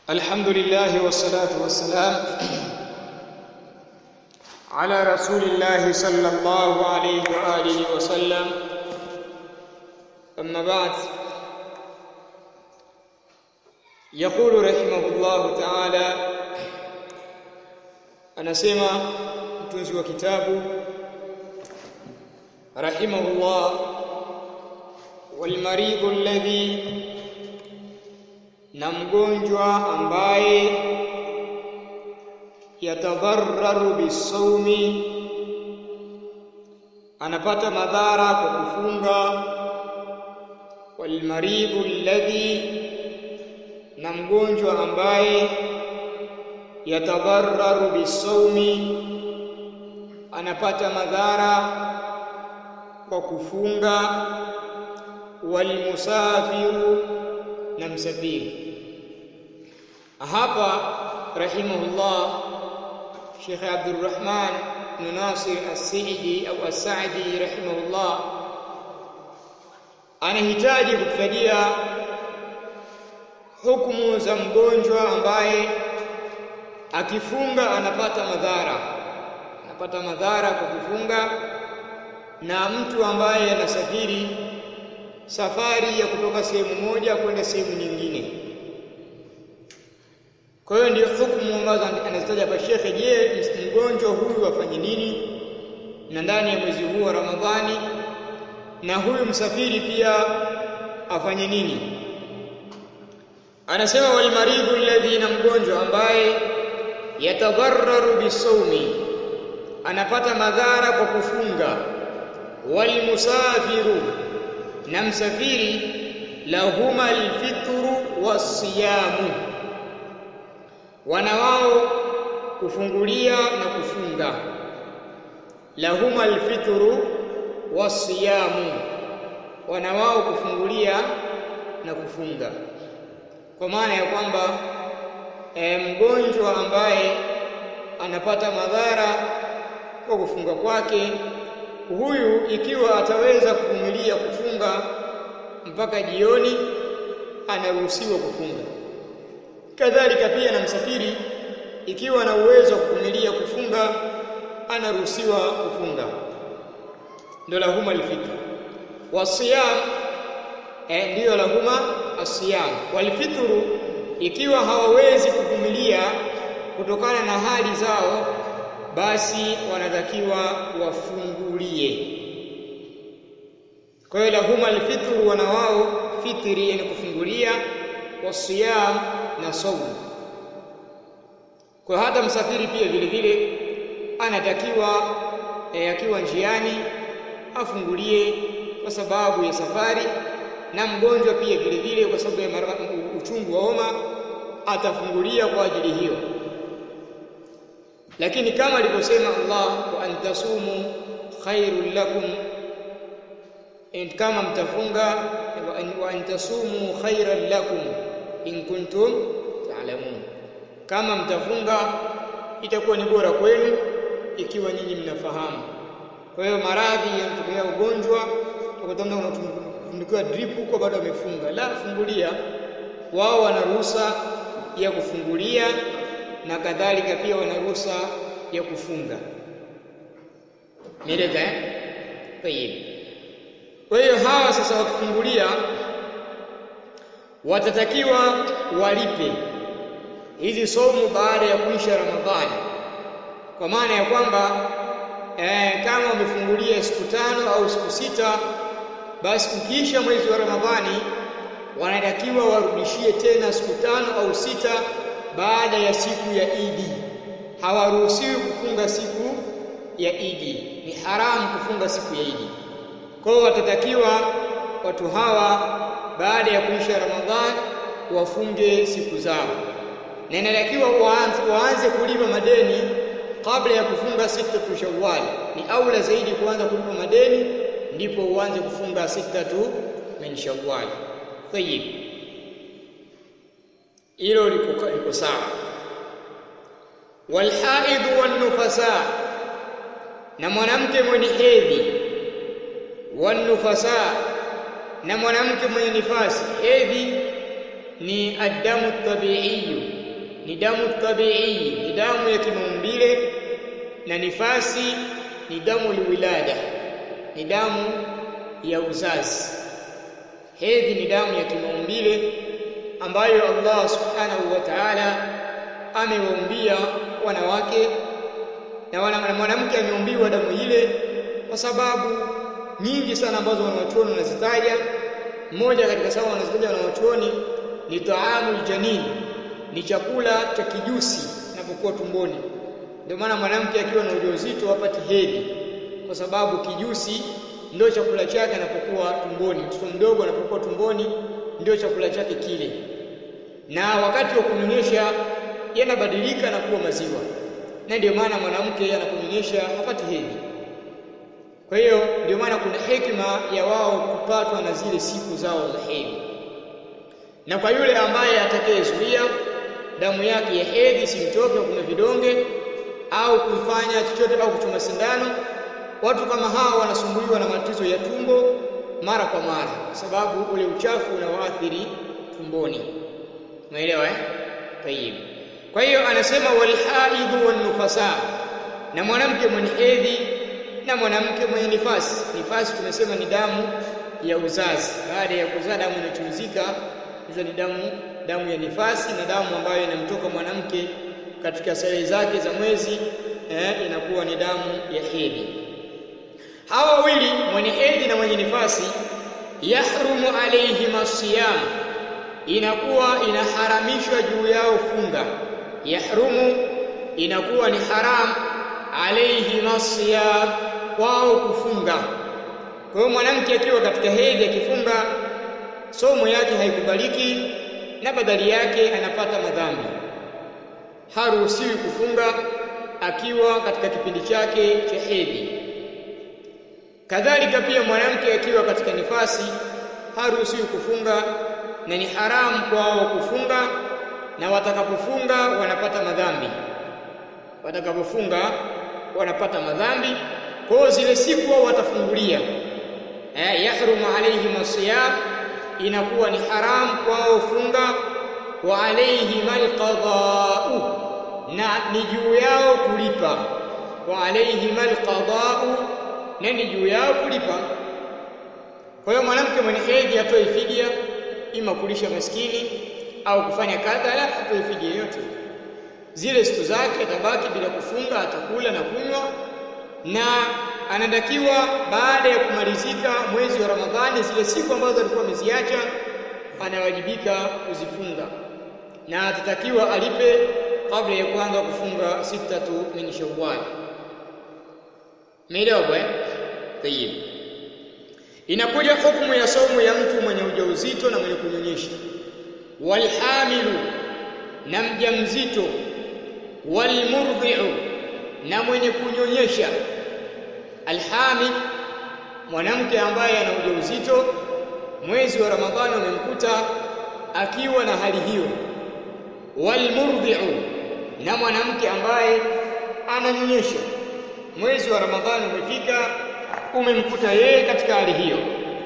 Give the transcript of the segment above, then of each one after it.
الحمد لله والصلاة والسلام على رسول الله صلى الله عليه وآله وسلم أما بعد يقول رحمه الله تعالى anasema mtunzi wa kitabu rahimahullah walmaridhu alladhi na mgonjwa ambaye yatadhararu bisawmi anapata madhara kwa kufunga walmaridhu alladhi na mgonjwa ambaye yatadhararu bisawmi anapata madhara kwa kufunga walmusafiru na msafiri hapa rahimahullah Sheikh Abdurrahman bin Nasir As-Sa'idi au As-Sa'di rahimahullah anahitaji kututajia hukumu za mgonjwa ambaye akifunga anapata madhara anapata madhara kwa kufunga na mtu ambaye anasafiri safari ya kutoka sehemu moja kwenda sehemu nyingine kwa hiyo ndio hukumu ambazo anazitaja hapa shekhe je mgonjwa huyu afanye nini na ndani ya mwezi huu wa ramadhani na huyu msafiri pia afanye nini anasema walmaridhu alladhi na mgonjwa ambaye yatadhararu bisawmi anapata madhara kwa kufunga walmusafiru na msafiri lahuma alfitru wasiyamu wana wao kufungulia na kufunga lahuma alfitru wasiyamu wana wao kufungulia na kufunga kwa maana ya kwamba e, mgonjwa ambaye anapata madhara kwa kufunga kwake huyu ikiwa ataweza kuvumilia kufunga mpaka jioni anaruhusiwa kufunga kadhalika pia na msafiri ikiwa na uwezo wa kuvumilia kufunga anaruhusiwa kufunga ndio lahuma alfitr wasiyam eh, ndiyo lahuma asiyam walfitru ikiwa hawawezi kuvumilia kutokana na hali zao basi wanatakiwa wafungulie kwa hiyo lahuma alfitru wana wao fitri yani kufungulia wasiyam na saumu kwa hata msafiri pia vile vile anatakiwa e, akiwa njiani afungulie kwa sababu ya safari na mgonjwa pia vile vile kwa sababu ya uchungu wa homa atafungulia kwa ajili hiyo lakini kama alivyosema Allah wa antasumu khairul lakum kama mtafunga wa antasumu khairan lakum in kuntum ta'lamun kama mtafunga itakuwa ni bora kwenu ikiwa nyinyi mnafahamu kwa hiyo maradhi yanatokea ugonjwa tukatanda unatundikiwa drip huko bado amefunga la fungulia wao wana ruhusa ya kufungulia na kadhalika pia wana ruhusa ya kufunga mieleka eh tayib kwa hiyo hawa sasa wakifungulia watatakiwa walipe hizi somo baada ya kuisha Ramadhani kwa maana ya kwamba eh, kama wamefungulia siku tano au siku sita basi ukiisha mwezi wa Ramadhani wanatakiwa warudishie tena siku tano au sita baada ya siku ya Idi hawaruhusiwi kufunga siku ya Idi ni haramu kufunga siku ya Idi kwa hiyo watatakiwa watu hawa baada ya kuisha Ramadhani wafunge siku zao na inatakiwa waanze, waanze kulipa madeni kabla ya kufunga sitatu Shawwal. Ni aula zaidi kuanza kulipa madeni ndipo uanze kufunga sitatu min Shawwal. Tayib, hilo liko liko sawa. Walhaidhu wannufasa, na mwanamke mwenye hedhi, wannufasa na mwanamke mwenye nifasi hedhi ni adamu tabiiyu ni damu tabii, ni damu ya kimaumbile, na nifasi ni damu liwilada, ni damu ya uzazi. Hedhi ni damu ya kimaumbile ambayo Allah subhanahu wa ta'ala amewaumbia wanawake na mwanamke ameumbiwa damu ile kwa sababu nyingi sana ambazo wanawachuoni wanazitaja. Mmoja katika sababu wanazitaja wanawachuoni ni taamul janin, ni chakula cha kijusi kinapokuwa tumboni. Ndio maana mwanamke akiwa na ujauzito hapati hedhi, kwa sababu kijusi ndio chakula chake anapokuwa tumboni. Mtoto mdogo anapokuwa tumboni ndio chakula chake kile, na wakati wa kunyonyesha yanabadilika na kuwa maziwa, na ndio maana mwanamke anaponyonyesha hapati hedhi. Kwa hiyo ndio maana kuna hekima ya wao kupatwa na zile siku zao za hedhi, na kwa yule ambaye atakayezuia damu yake ya hedhi simtoke kuna vidonge au kufanya chochote au kuchoma sindano, watu kama hao wanasumbuliwa na matatizo ya tumbo mara kwa mara, kwa sababu ule uchafu unawaathiri tumboni. Umeelewa eh? Tayib. Kwa hiyo anasema walhaidhu wannufasa, na mwanamke mwenye hedhi na mwanamke mwenye nifasi. Nifasi tumesema ni damu ya uzazi, baada ya kuzaa damu inachuruzika, hizo ni damu damu ya nifasi, na damu ambayo inamtoka mwanamke katika sare zake za mwezi eh, inakuwa ni damu ya hedhi. Hawa wawili mwenye hedhi na mwenye nifasi, yahrumu alaihima siyam, inakuwa inaharamishwa juu yao funga. Yahrumu inakuwa ni haram alaihima siyam, wao kufunga. Kwa hiyo mwanamke akiwa katika hedhi akifunga, somo yake haikubaliki na badali yake anapata madhambi. Haruhusiwi kufunga akiwa katika kipindi chake cha hedhi. Kadhalika pia mwanamke akiwa katika nifasi haruhusiwi kufunga, na ni haramu kwao kufunga, na watakapofunga wanapata madhambi. Watakapofunga wanapata madhambi. Kwa hiyo zile siku wao watafungulia, eh, yahrumu alaihim asiyam, inakuwa ni haramu kwao funga, wa alaihim alqadau, na ni juu yao kulipa. Wa alaihim alqadau na ni juu yao kulipa. Kwa hiyo mwanamke mwenye hedhi atoe fidia, ima kulisha maskini au kufanya kadha, la atoe fidia yote. Zile siku zake atabaki bila kufunga, atakula na kunywa, na anatakiwa baada ya kumalizika mwezi wa Ramadhani, zile siku ambazo alikuwa ameziacha anawajibika kuzifunga, na atatakiwa alipe kabla ya kuanza kufunga sitatu min Shawwal. Umeelewa eh? Tayib. Inakuja hukumu ya saumu ya mtu mwenye ujauzito na mwenye kunyonyesha, walhamilu, na mjamzito, walmurdhi'u, na mwenye kunyonyesha. Alhamil, mwanamke ambaye ana ujauzito, mwezi wa Ramadhani umemkuta akiwa na hali hiyo. Walmurdhi'u, na mwanamke ambaye ananyonyesha mwezi wa Ramadhani umefika, umemkuta yeye katika hali hiyo.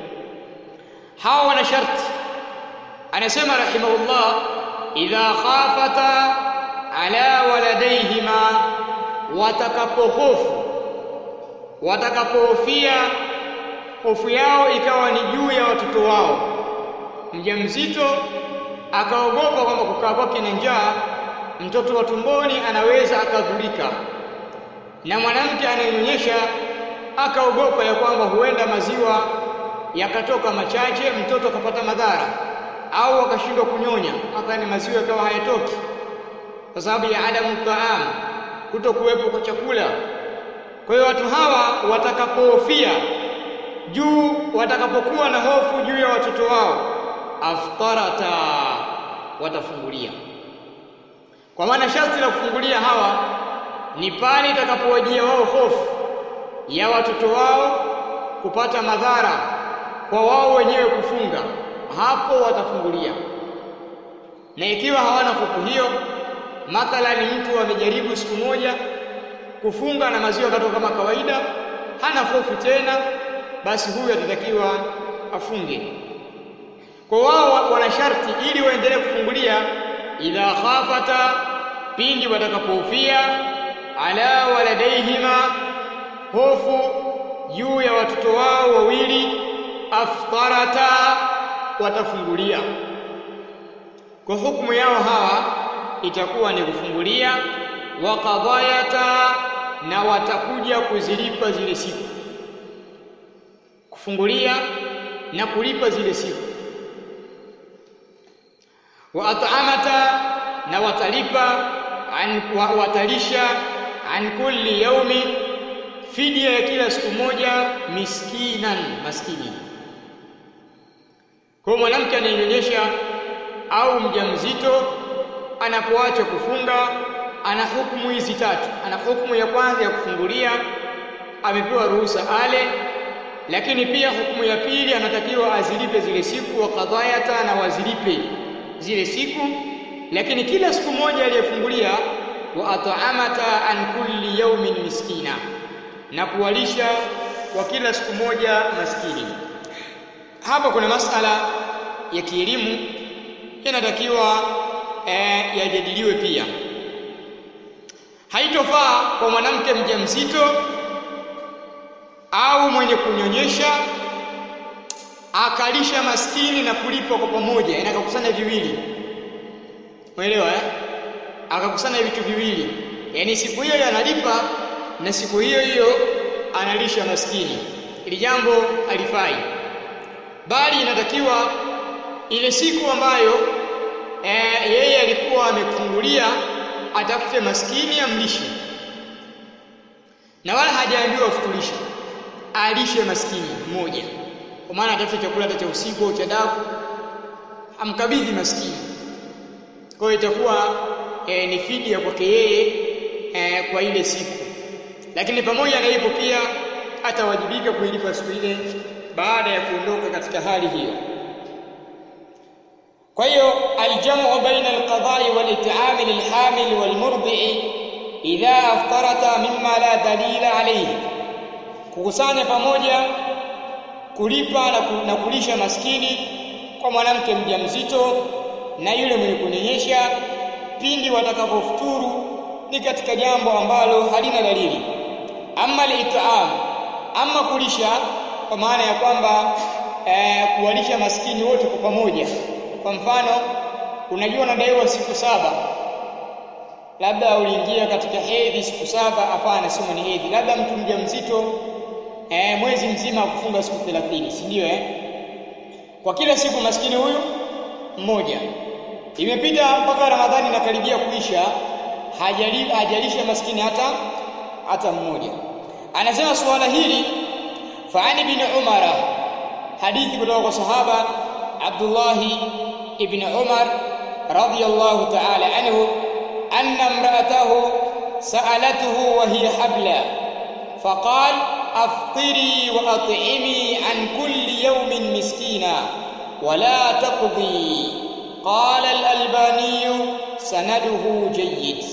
Hawa wana sharti, anasema rahimahullah, idha khafata ala waladaihima, watakapohofu, watakapohofia hofu yao ikawa ni juu ya watoto wao. Mjamzito akaogopa kwamba kukaa kwake na njaa, mtoto wa tumboni anaweza akadhurika na mwanamke anayenyonyesha akaogopa ya kwamba huenda maziwa yakatoka machache, mtoto akapata madhara au akashindwa kunyonya, athani maziwa yakawa hayatoki kwa sababu ya adamu taam, kuto kuwepo kwa chakula. Kwa hiyo watu hawa watakapohofia juu, watakapokuwa na hofu juu ya watoto wao, aftarata, watafungulia. Kwa maana sharti la kufungulia hawa ni pale itakapowajia wao hofu ya watoto wao kupata madhara kwa wao wenyewe kufunga, hapo watafungulia. Na ikiwa hawana hofu hiyo, mathalani mtu amejaribu siku moja kufunga na maziwa katoka kama kawaida, hana hofu tena, basi huyu atatakiwa afunge. Kwa wao wana sharti ili waendelee kufungulia, idha khafata pindi watakapoufia ala waladaihima hofu juu ya watoto wao wawili aftarata watafungulia kwa hukumu yao hawa itakuwa ni kufungulia wa qadayata na watakuja kuzilipa zile siku kufungulia na kulipa zile siku wa at'amata na watalipa an, wa, watalisha an kulli yaumi fidia ya kila siku moja miskinan maskini kwa mwanamke anayenyonyesha au mjamzito anapoacha kufunga ana hukumu hizi tatu ana hukumu ya kwanza ya kufungulia amepewa ruhusa ale lakini pia hukumu ya pili anatakiwa azilipe zile siku wa qadayata na wazilipe zile siku lakini kila siku moja aliyefungulia wa at'amata an kulli yawmin miskina na kuwalisha kwa kila siku moja maskini hapa kuna masala ya kielimu yanatakiwa eh, yajadiliwe pia haitofaa kwa mwanamke mjamzito au mwenye kunyonyesha akalisha maskini na kulipa kwa pamoja yani akakusanya viwili umeelewa eh akakusanya vitu viwili yani siku hiyo analipa na siku hiyo hiyo analisha maskini ili jambo halifai bali inatakiwa ile siku ambayo e, yeye alikuwa amefungulia atafute maskini amlishe na wala hajaambiwa afutulishe alishe maskini mmoja kwa maana atafute chakula cha usiku au cha daku amkabidhi maskini kwa hiyo itakuwa e, ni fidia kwake yeye e, kwa ile siku lakini pamoja na hivyo pia atawajibika kuilipa siku ile baada ya kuondoka katika hali hiyo kwa hiyo aljamu baina alqada'i walit'am lilhamil walmurdi'i idha aftarata mimma la dalila alayhi kukusanya pamoja kulipa na, ku, na kulisha maskini kwa mwanamke mjamzito na yule mwenye kunyonyesha pindi watakapofuturu ni katika jambo ambalo halina dalili ama litam ama kulisha kwa maana ya kwamba eh, kuwalisha maskini wote kwa pamoja kwa mfano unajua unadaiwa siku saba labda uliingia katika hedhi siku saba hapana sio ni hedhi labda mtu mjamzito eh, mwezi mzima kufunga siku 30 si ndio eh kwa kila siku maskini huyu mmoja imepita mpaka ramadhani inakaribia kuisha hajali hajalisha maskini hata hata mmoja anasema suala hili faani bin umara hadithi kutoka kwa sahaba Abdullah ibn Umar radiyallahu ta'ala anhu anna imra'atahu sa'alatuhu wa hiya habla faqal aftiri wa at'imi an kulli yawmin miskina wa la taqdi qala al-albani sanaduhu jayyid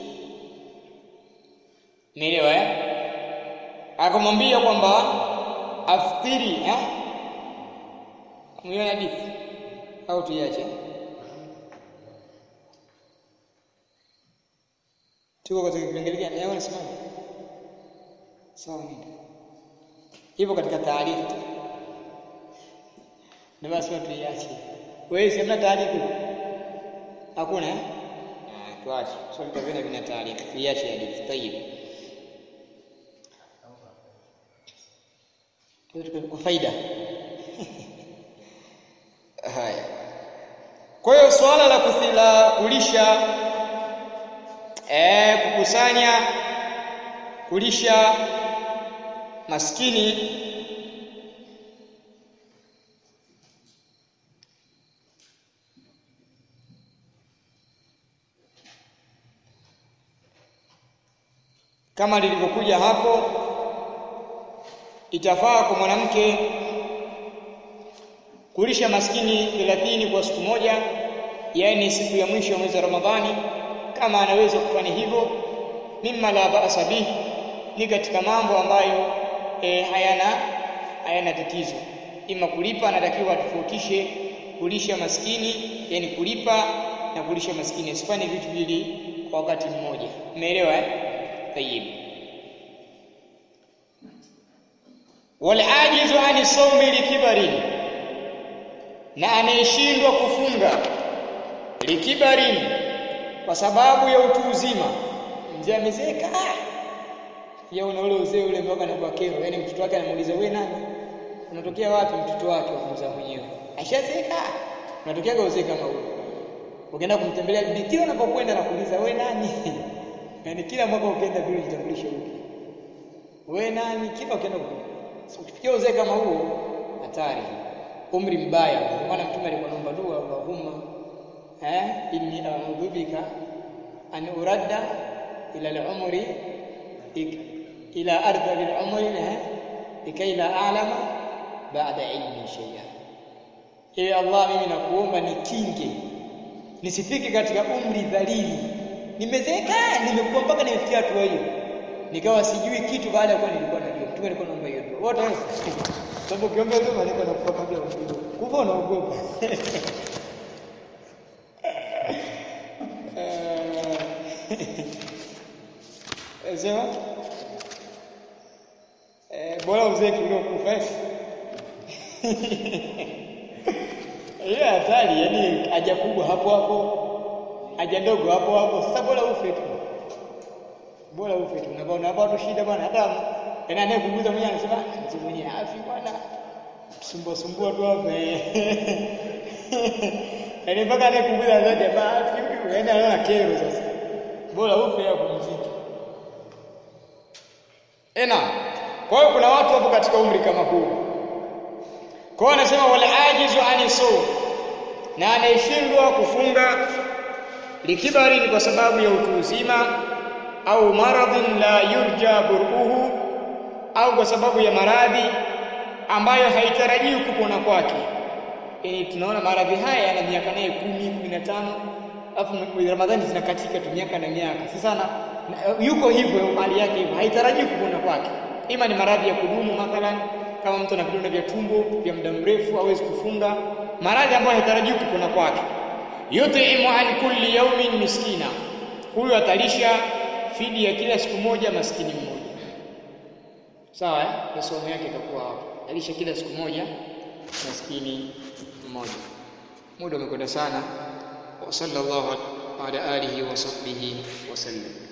Umeelewa eh? Akamwambia kwamba aftiri eh? Umeona hadithi au tuiache? Tuko katika kipengele gani? Leo nasema sawa nini? Hivyo katika taarifa. Na basi tuiache. Wewe si hamna taarifa? Hakuna eh? Ah, tuache. Swali so, vina vina taarifa. Tuiache hadithi. Tayib. Kwa faida. Haya. Kwa hiyo swala la kuthila kulisha eh kukusanya kulisha maskini kama lilivyokuja hapo itafaa kwa mwanamke kulisha maskini 30 kwa siku moja yani siku ya mwisho ya mwezi wa Ramadhani kama anaweza kufanya hivyo mimma la ba'sa bih ni katika mambo ambayo e, hayana hayana tatizo ima kulipa anatakiwa atofautishe kulisha maskini yani kulipa na kulisha maskini, asifanye vitu vili kwa wakati mmoja. Umeelewa eh? Tayyib. Wal ajizu ani sawmi likibarin, na anayeshindwa kufunga likibarin, kwa sababu ya utu uzima. Mzee amezeeka ya una ule uzee ule mpaka anakuwa kero, yaani mtoto wake anamuuliza wewe nani? Unatokea wapi? Mtoto wake wakumza mwenyewe ashazeeka, unatokea uzee kama huo. Ukienda kumtembelea bibi, kila unapokwenda nakuuliza wewe nani? yaani kila mwaka ukienda vile jitambulishe upya, wewe nani? Kila ukienda so, ukifikia uzee kama huo, hatari, umri mbaya. Kwa maana Mtume alikuwa anaomba dua, Allahumma eh, inni a'udhu bika an uradda ila al-umri ila ardhi al-umri likai la a'lama baada ilmi shay'a. Ewe Allah, mimi nakuomba nikinge nisifike katika umri dhalili, nimezeeka, nimekuwa mpaka nimefikia hatua hiyo, nikawa sijui kitu baada ya kuwa nilikuwa najua. Mtume alikuwa anaomba hiyo dua wote, sababu ukiomba dua maana unakufa kabla ya kufa, kufa unaogopa sema eh, bora uzee kuliko kufa hiyo hatari. Yani haja kubwa hapo hapo, haja ndogo hapo hapo. Sasa bora ufe tu, bora ufe tu. Unaona hapa watu shida bwana, hata yani anayekuguza mwenyewe anasema mzee mwenyewe afi bwana, sumbua sumbua tu hapa yani mpaka anayekuguza anasema jamaa afi huyu, yani anaona kero. Sasa bora ufe hapo mziki ena. Kwa hiyo kuna watu wapo katika umri kama huu kwa hiyo anasema wal ajizu ani sawm, na anayeshindwa kufunga likibari, ni kwa sababu ya utu uzima, au maradhin la yurja buruhu, au kwa sababu ya maradhi ambayo haitarajiwi kupona kwake. Yani tunaona maradhi haya yana miaka naye kumi, kumi na tano, alafu Ramadhani zinakatika tu miaka na miaka. Sasa na, yuko hivyo hali yake hivyo, haitarajiwi kupona kwake, ima ni maradhi ya kudumu mathalan kama mtu ana vidonda vya tumbo vya muda mrefu hawezi kufunga, maradhi ambayo haitarajiwi kupona kwake. Yutimu an kulli yaumin miskina, huyu atalisha fidi ya kila siku moja maskini mmoja. Sawa eh? Masomo yake itakuwa hapo, alisha kila siku moja maskini mmoja. Muda umekwenda sana. wa sallallahu ala alihi wa sahbihi wasallam.